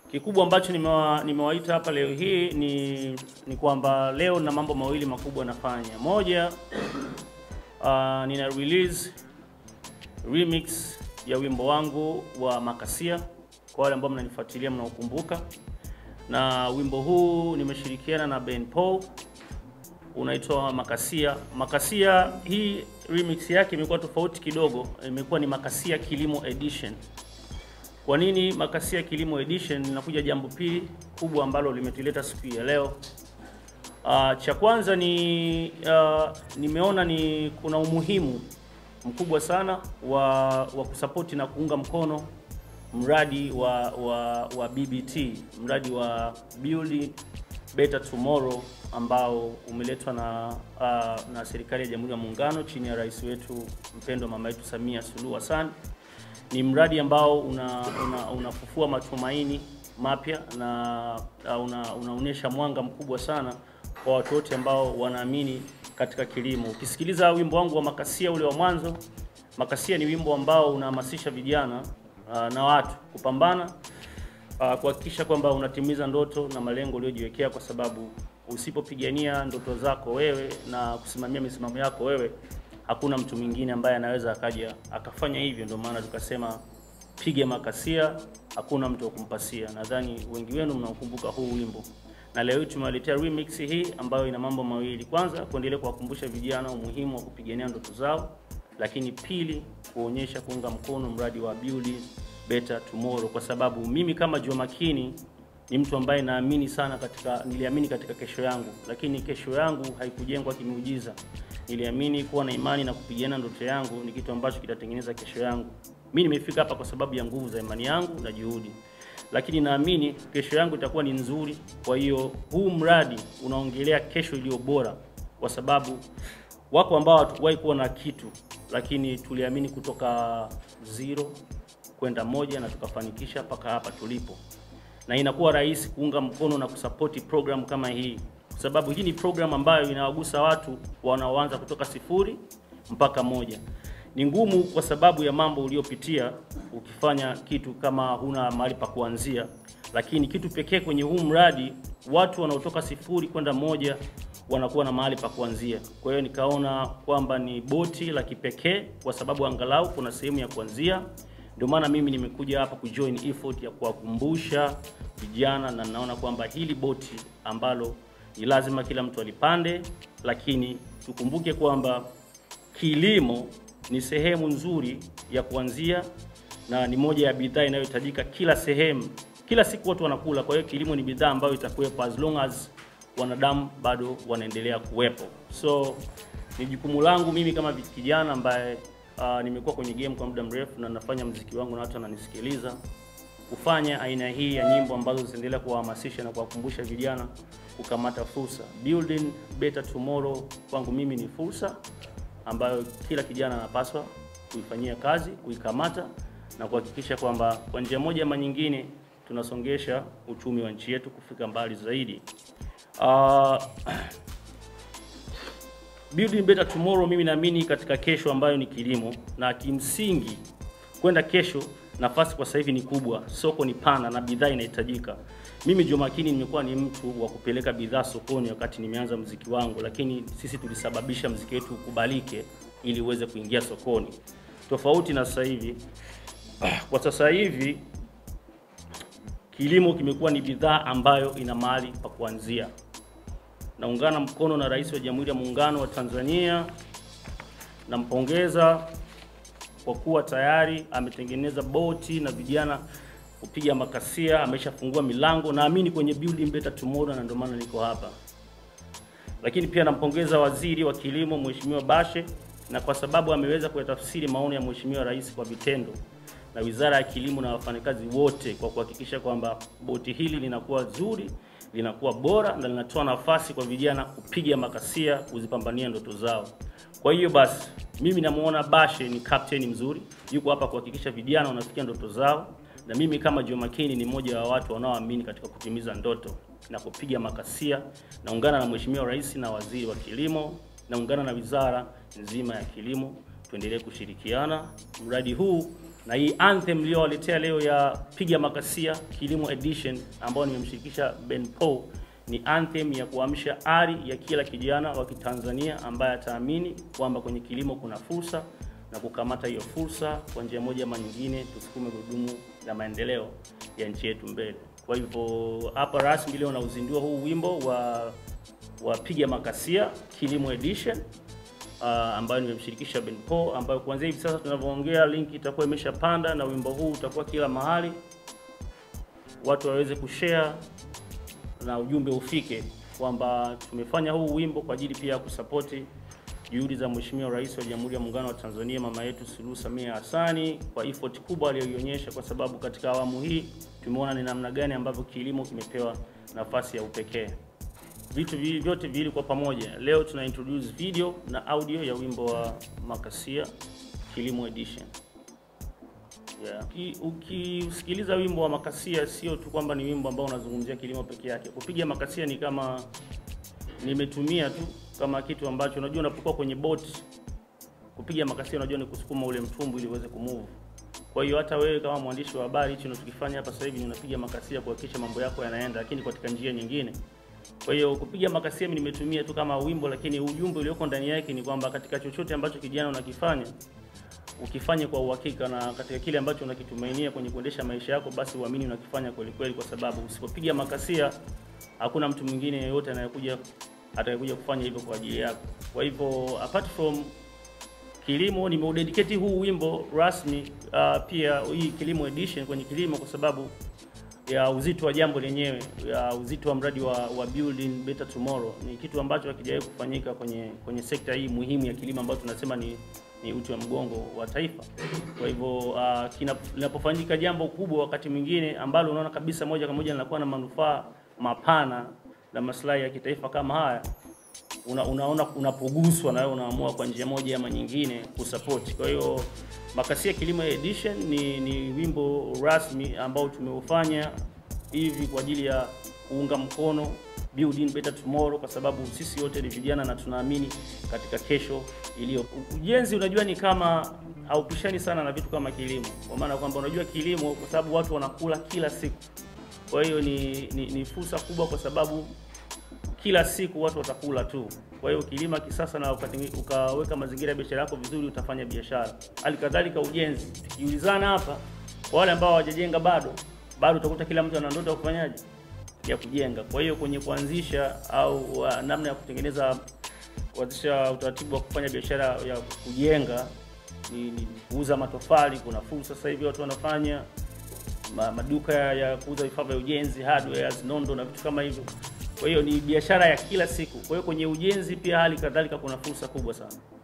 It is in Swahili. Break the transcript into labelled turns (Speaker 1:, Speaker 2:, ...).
Speaker 1: Kikubwa ambacho nimewa, nimewaita hapa leo hii ni, ni kwamba leo na mambo mawili makubwa nafanya. Moja, uh, nina release remix ya wimbo wangu wa Makasia kwa wale ambao mnanifuatilia mnaokumbuka, na wimbo huu nimeshirikiana na Ben Paul unaitwa Makasia. Makasia hii remix yake imekuwa tofauti kidogo, imekuwa ni Makasia Kilimo Edition. Kwa nini Makasia Kilimo Edition? Linakuja jambo pili kubwa ambalo limetuleta siku ya leo. Uh, cha kwanza ni uh, nimeona ni kuna umuhimu mkubwa sana wa, wa kusapoti na kuunga mkono mradi wa, wa, wa BBT, mradi wa Build Better Tomorrow ambao umeletwa na uh, na serikali ya Jamhuri ya Muungano chini ya rais wetu mpendwa mama yetu Samia Suluhu Hassan. Ni mradi ambao una, una, unafufua matumaini mapya na uh, una, unaonyesha mwanga mkubwa sana kwa watu wote ambao wanaamini katika kilimo. Ukisikiliza wimbo wangu wa Makasia ule wa mwanzo, Makasia ni wimbo ambao unahamasisha vijana uh, na watu kupambana uh, kuhakikisha kwamba unatimiza ndoto na malengo uliyojiwekea, kwa sababu usipopigania ndoto zako wewe na kusimamia misimamo yako wewe, hakuna mtu mwingine ambaye anaweza akaja akafanya hivyo. Ndio maana tukasema piga Makasia, hakuna mtu wa kumpasia. Nadhani wengi wenu mnaokumbuka huu wimbo na leo tumewaletea remix hii ambayo ina mambo mawili. Kwanza, kuendelea kuwakumbusha vijana umuhimu wa kupigania ndoto zao, lakini pili, kuonyesha kuunga mkono mradi wa Build Better Tomorrow, kwa sababu mimi kama Joh Makini ni mtu ambaye naamini sana katika, niliamini katika kesho yangu, lakini kesho yangu haikujengwa kimiujiza. Niliamini kuwa na imani na kupigania ndoto yangu ni kitu ambacho kitatengeneza kesho yangu. Mimi nimefika hapa kwa sababu ya nguvu za imani yangu na juhudi lakini naamini kesho yangu itakuwa ni nzuri. Kwa hiyo huu mradi unaongelea kesho iliyo bora, kwa sababu wako ambao hatukuwahi kuwa na kitu, lakini tuliamini kutoka zero kwenda moja na tukafanikisha mpaka hapa tulipo, na inakuwa rahisi kuunga mkono na kusapoti program kama hii, kwa sababu hii ni program ambayo inawagusa watu wanaoanza kutoka sifuri mpaka moja ni ngumu kwa sababu ya mambo uliopitia ukifanya kitu kama huna mahali pa kuanzia, lakini kitu pekee kwenye huu mradi, watu wanaotoka sifuri kwenda moja wanakuwa na mahali pa kuanzia. Kwa hiyo nikaona kwamba ni boti la kipekee, kwa sababu angalau kuna sehemu ya kuanzia. Ndio maana mimi nimekuja hapa kujoin effort ya kuwakumbusha vijana, na naona kwamba hili boti ambalo ni lazima kila mtu alipande, lakini tukumbuke kwamba kilimo ni sehemu nzuri ya kuanzia na ni moja ya bidhaa inayohitajika kila sehemu. Kila siku watu wanakula, kwa hiyo kilimo ni bidhaa ambayo itakuwepo as long as wanadamu bado wanaendelea kuwepo. So ni jukumu langu mimi kama kijana ambaye uh, nimekuwa kwenye game kwa muda mrefu na nafanya mziki wangu na watu wananisikiliza, kufanya aina hii ya nyimbo ambazo zitaendelea kuwahamasisha na kuwakumbusha vijana kukamata fursa. Building Better Tomorrow kwangu mimi ni fursa ambayo kila kijana anapaswa kuifanyia kazi, kuikamata na kuhakikisha kwamba kwa njia moja ama nyingine tunasongesha uchumi wa nchi yetu kufika mbali zaidi. Uh, Building Better Tomorrow, mimi naamini katika kesho ambayo ni kilimo, na kimsingi kwenda kesho, nafasi kwa sasa hivi ni kubwa, soko ni pana na bidhaa inahitajika. Mimi Joh Makini nimekuwa ni mtu wa kupeleka bidhaa sokoni wakati nimeanza mziki wangu, lakini sisi tulisababisha mziki wetu ukubalike ili uweze kuingia sokoni, tofauti na sasa hivi. Kwa sasa hivi kilimo kimekuwa ni bidhaa ambayo ina mahali pa kuanzia. Naungana mkono na Rais wa Jamhuri ya Muungano wa Tanzania, nampongeza kwa kuwa tayari ametengeneza boti na vijana kupiga makasia, ameshafungua milango, naamini kwenye Building Better Tomorrow, na ndio maana niko hapa. Lakini pia nampongeza Waziri wa Kilimo Mheshimiwa Bashe, na kwa sababu ameweza kuyatafsiri maono ya Mheshimiwa Rais kwa vitendo, na Wizara ya Kilimo na wafanyakazi wote kwa kuhakikisha kwamba boti hili linakuwa zuri, linakuwa bora na linatoa nafasi kwa vijana kupiga makasia, kuzipambania ndoto zao. Kwa hiyo basi, mimi namuona Bashe ni captain mzuri, yuko hapa kuhakikisha vijana wanafikia ndoto zao na mimi kama Joh Makini ni mmoja wa watu wanaoamini katika kutimiza ndoto na kupiga makasia. Naungana na Mheshimiwa Rais na Waziri wa Kilimo, naungana na wizara nzima ya kilimo, tuendelee kushirikiana. Mradi huu na hii anthem iliyowaletea leo ya piga makasia kilimo edition ambayo nimemshirikisha Ben Paul ni anthem ya kuamsha ari ya kila kijana wa Kitanzania ambaye ataamini kwamba kwenye kilimo kuna fursa na kukamata hiyo fursa kwa njia moja ama nyingine, tusukume gurudumu la maendeleo ya nchi yetu mbele. Kwa hivyo hapa rasmi leo nauzindua huu wimbo wa wa piga makasia kilimo edition uh, ambayo nimemshirikisha Ben Paul, ambayo kuanzia hivi sasa tunavyoongea link itakuwa imeshapanda na wimbo huu utakuwa kila mahali, watu waweze kushare na ujumbe ufike kwamba tumefanya huu wimbo kwa ajili pia ya kusapoti juhudi za Mheshimiwa Rais wa Jamhuri ya Muungano wa Tanzania mama yetu Suluhu Samia Hassani kwa effort kubwa aliyoionyesha, kwa sababu katika awamu hii tumeona ni namna gani ambavyo kilimo kimepewa nafasi ya upekee. Vitu vi- vyote viwili kwa pamoja. Leo tuna introduce video na audio ya wimbo wa Makasia Kilimo Edition. Yeah. Uki- Ukisikiliza wimbo wa Makasia sio tu kwamba ni wimbo ambao unazungumzia kilimo peke yake. Kupiga makasia ni kama nimetumia tu kama kitu ambacho unajua unapokuwa kwenye boat kupiga makasia unajua ni kusukuma ule mtumbu ili uweze kumove. Kwa hiyo hata wewe kama mwandishi wa habari hicho unachokifanya hapa sasa hivi ni unapiga makasia kuhakikisha mambo yako yanaenda, lakini katika njia nyingine. Kwa hiyo kupiga makasia mimi nimetumia tu kama wimbo, lakini ujumbe ulioko ndani yake ni kwamba katika chochote ambacho kijana unakifanya ukifanye kwa uhakika na katika kile ambacho unakitumainia kwenye kuendesha maisha yako, basi uamini unakifanya kweli kweli, kwa sababu usipopiga makasia hakuna mtu mwingine yeyote anayekuja atakayekuja kufanya hivyo kwa ajili yako. Kwa hivyo apart from kilimo, nimeudedicate huu wimbo rasmi uh, pia hii kilimo edition kwenye kilimo kwa sababu ya uzito wa jambo lenyewe, ya uzito wa mradi wa, wa building better tomorrow. Ni kitu ambacho hakijawahi kufanyika kwenye kwenye sekta hii muhimu ya kilimo ambayo tunasema ni ni uti wa mgongo wa taifa. Kwa hivyo uh, kina- linapofanyika jambo kubwa wakati mwingine ambalo unaona kabisa moja kwa moja linakuwa na manufaa mapana na maslahi ya kitaifa kama haya, una, unaona unapoguswa na wewe unaamua kwa njia moja ama nyingine kusupport. Kwa hiyo Makasia Kilimo Edition ni, ni wimbo rasmi ambao tumeufanya hivi kwa ajili ya kuunga mkono building better tomorrow, kwa sababu sisi wote ni vijana na tunaamini katika kesho iliyo. Ujenzi unajua ni kama haupishani sana na vitu kama kilimo, kwa maana kwamba unajua kilimo, kwa sababu watu wanakula kila siku, kwa hiyo ni, ni, ni fursa kubwa kwa sababu kila siku watu watakula tu. Kwa hiyo ukilima kisasa na ukatenge- ukaweka mazingira ya biashara yako vizuri, utafanya biashara. Hali kadhalika ujenzi, tukiulizana hapa, kwa wale ambao hawajajenga bado, bado utakuta kila mtu ana ndoto ya kufanyaje, ya kujenga. Kwa hiyo kwenye kuanzisha au uh, namna ya kutengeneza kuanzisha utaratibu wa kufanya biashara ya kujenga ni, ni kuuza matofali. Kuna fursa sasa hivi watu wanafanya ma, maduka ya, ya kuuza vifaa vya ujenzi hardwares, nondo na vitu kama hivyo. Kwa hiyo ni biashara ya kila siku. Kwa hiyo kwenye ujenzi pia hali kadhalika kuna fursa kubwa sana.